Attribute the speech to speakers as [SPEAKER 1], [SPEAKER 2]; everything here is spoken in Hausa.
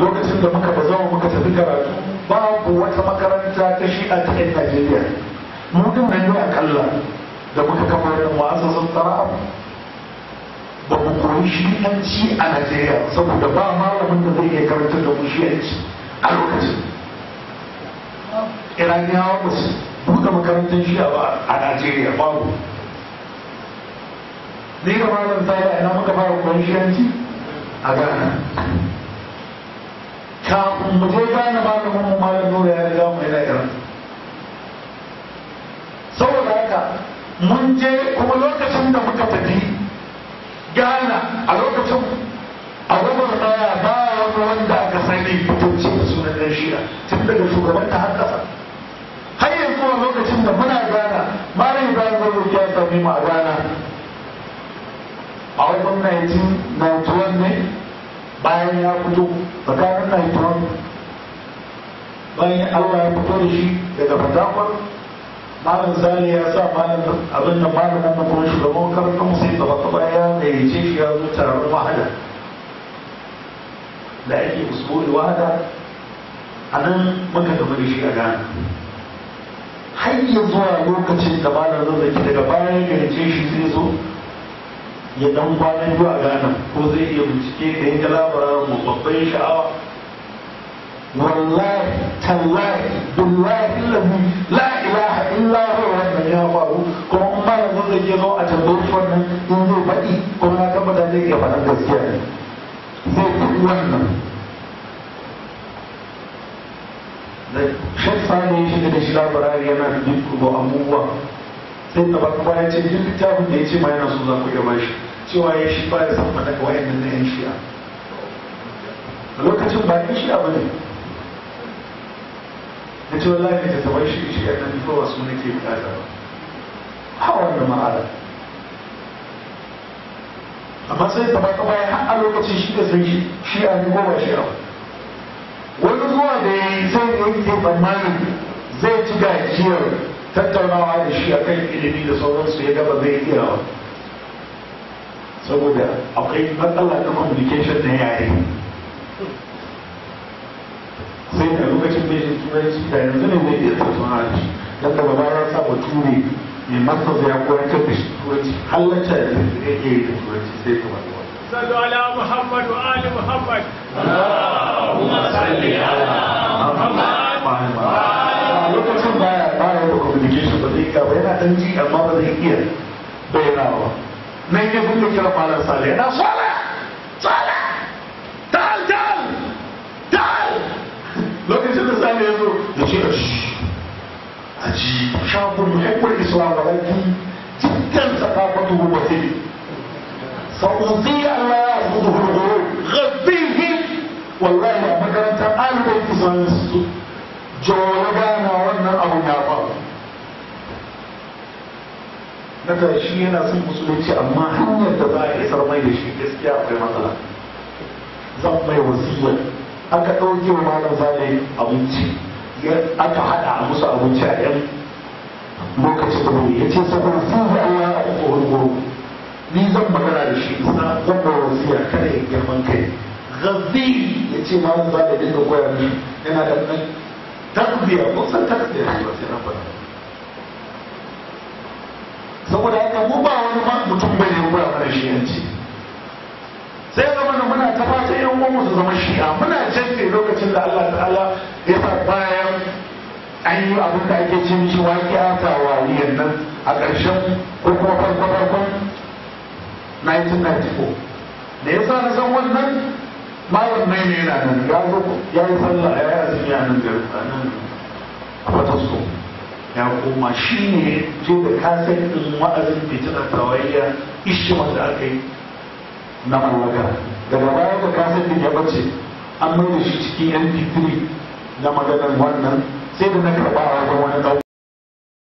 [SPEAKER 1] lokacin da muka ba zama muka tafi karatu babu wata makaranta ta shi a cikin najeriya mu din nan ne akalla da muka kafa wannan wa'azazin tsara'a ba mu koyi shi'anci a najeriya saboda ba malamin da zai iya karanta da mu shi'anci a lokacin iraniyawa ba su buɗe makarantar shi'a ba a najeriya babu ni da malam ta ina muka fara koyi shi'anci a ghana kafin mu je gane malamin mu malam nura ya riga mu yana iran saboda haka mun je kuma lokacin da muka tafi gana a lokacin a gabar daya ba wani wanda aka sani fitocci da sunan ɗan shi'a tun daga shugaban ta har ƙasa har yanzu a lokacin da muna gana malam ibrahim zai ya sami mu a gana a wajen 1991 ne bayan ya fito tsakanin 91 bayan allah ya fito da shi daga fatakwar malam sani ya sa malam abin da malamin mu kuma shugaban karfin mu sai gaba gaba ya gayyace shi ya zo taron wahada da ake usbuli wahada a nan muka gaba da shi a Ghana har ya zuwa lokacin da malam zazzaki daga bayan gayyace shi zai zo ya dan kwana biyu a Ghana ko zai iya bincike da ya ga labarin mu babban sha'awa wallahi tallahi billahi lalli la ilaha illa huwa wannan ya faru kuma in ba yanzu zai je zo a tambayi wannan in zai faɗi kuma na tabbata zai iya faɗa gaskiya ne zai faɗi wannan da shan sani ya shiga da shi labarari yana duk abubuwa sai ta baka baya ce duk littafin da ya ce ma yana so za ku iya bashi cewa ya shi ba ya san faɗa ga wayannan na yan shi'a a lokacin ba yan shi'a ba ne da ce wallahi ta tabar shi shi a nan ko wasu nake bukata ba ha wannan ma'ala amma sai ta baka bayan har a lokacin shi da sai shi a ni goma shi a wani zuwa da ya yi sai ya yi tsammanin zai ci gajiyar tattaunawa da shi akan ilimi da sauransu ya gaba zai iya ba saboda akwai matsala ta communication na yare sai da lokacin bai shi turanci da yanzu ne zai iya tattauna da shi don da babarar sa bature mai masa ya koyar da shi turanci halatta da zai iya yi da turanci sai ka wani wani
[SPEAKER 2] صلوا على محمد وآل محمد
[SPEAKER 3] اللهم صل على محمد
[SPEAKER 1] a lokacin baya baya da communication ba zai ka ba yana dan ji amma ba zai iya bayyanawa nan ya buɗe kira malam sale yana sale sale tal tal tal lokacin da sale ya zo ya ce shi aji shafin muhammad islam da baki jiddan sakafatu wasili سأوصي ألا يعبده الغرور غذيه والله يا مكانتا أنا بيت سنس جوابانا وانا أبو نافع Naka shi yana son musulunci amma hanyar da za a isar mai da shi gaskiya akwai matsala. Zan mai wasiya aka ɗauke wa malam zale abinci aka haɗa a musu abinci a yan lokacin da ya ce saboda sun yi Allah a ƙoƙon ni zan magana da shi na zan ba wasiya kada ya girman kai gazi ya ce ma za da dinga koya ni yana da ɗan tarbiya ko san tarbiya ne ba sai na faɗa saboda haka mu ba wani ma mutum bai ne koya mana shi yanci sai ya zama da muna ta fata yan uwan su zama shi'a muna janye lokacin da Allah ta'ala ya sa bayan an yi abin da ake ce mishi waƙiya ta waliyan nan a ƙarshen ko kuma farko farkon 1994 da ya sa na san wannan malam mai ne yana nan ya zo ya yi sallah ya yi azumi a nan garin a nan a fatasko ya koma shi ne je da kasar ɗin wa'azin fitinar tawayya ishima da aka yi na mallaka daga baya da kasar ɗin ya bace an mai da shi cikin mp3 na maganar wannan sai da na karɓa a wajen wani ɗan